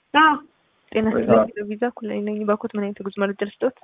አዎ ጤና ይስጥልኝ። ቪዛ ኩላይ ነኝ። ባኮት ምን አይነት ጉዞ መረጃ ልስጦት?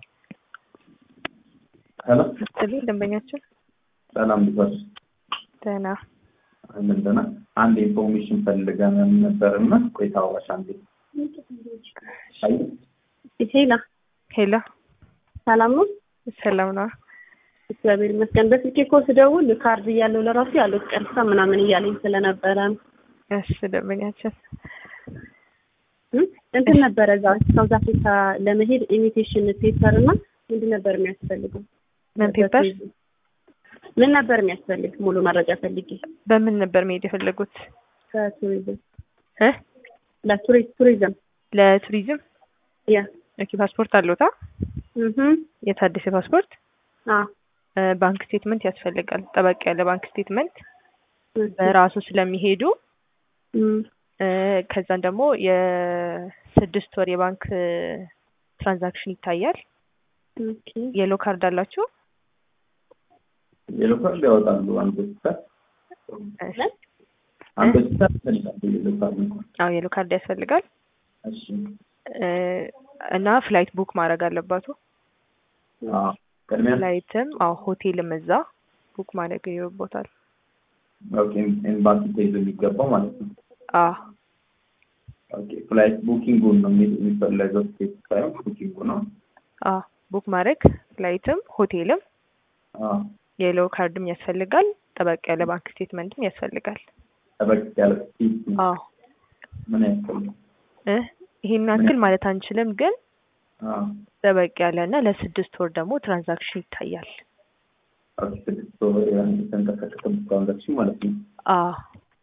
ሄሎ ስትልኝ ደንበኛችን ሰላም ሊባል ደህና ምንድን ነው አንድ ኢንፎርሜሽን ፈልገን ነበር እና ቆይታ አዋሽ አንዴ አይ ሄላ ሄላ ሰላም ነው? ሰላም ነው። እግዚአብሔር ይመስገን። በስልኬ እኮ ስደውል ካርድ እያለው ለራሱ ያሉት ቀርሳ ምናምን እያለኝ ስለነበረ እሺ ደንበኛችን እም? እንትን ነበረ እዛ ሳውዝ አፍሪካ ለመሄድ ኢሚቴሽን ፔፐር እና ምንድን ነበር የሚያስፈልገው? ምን ፔፐር ምን ነበር የሚያስፈልግ? ሙሉ መረጃ ፈልጌ በምን ነበር መሄድ የፈለጉት? ከቱሪዝም እ ለቱሪስት ቱሪዝም ለቱሪዝም ያ ኦኬ ፓስፖርት አለዎታ? እህ የታደሰ ፓስፖርት አ እ ባንክ ስቴትመንት ያስፈልጋል። ጠበቅ ያለ ባንክ ስቴትመንት በራሱ ስለሚሄዱ እም እ ከዛን ደግሞ የስድስት ወር የባንክ ትራንዛክሽን ይታያል። ኦኬ የሎ ካርድ አላችሁ? የሎ ካርድ ያወጣሉ አንድ ሆስፒታል እሺ። አንድ ሆስፒታል ይፈልጋሉ የሎ ካርድ እንኳን አዎ የሎ ካርድ ያስፈልጋል እሺ እ እና ፍላይት ቡክ ማድረግ አለባቱ። አዎ ቅድሚያ ፍላይትም አዎ ሆቴልም እዛ ቡክ ማድረግ ይኖርቦታል። ኦኬ ኤምባሲ ተይዞ የሚገባው ማለት ነው አዎ ኦኬ ፍላይት ቡኪንጉን ነው የሚ- የሚፈለገው ስቴት ሳይሆን ቡኪንጉ ነው አዎ ቡክ ማድረግ ፍላይትም ሆቴልም አዎ የሎ ካርድም ያስፈልጋል። ጠበቅ ያለ ባንክ ስቴትመንትም ያስፈልጋል። ጠበቅ ያለ ስቴት አዎ ምን ያስፈልጋል እ ይሄን ያክል ማለት አንችልም፣ ግን አዎ ጠበቅ ያለ እና ለስድስት ወር ደግሞ ትራንዛክሽን ይታያል። ኦኬ ስድስት ወር ያን የተንቀሳቀሰ ትራንዛክሽን ማለት ነው አዎ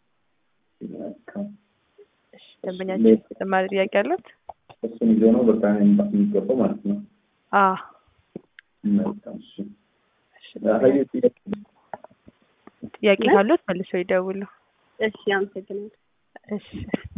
እሺ፣ ደንበኛችን ሌላ- ተጨማሪ ጥያቄ አለት? እሱን ይዞ ነው በቃ ኤምባሲ የሚገባው ማለት ነው አዎ መልካም እሺ እሺ፣ ሀይል ጥያቄ ጥያቄ ምን? ካሉት መልሰው ይደውሉ። እሺ አመሰግናለሁ። እሺ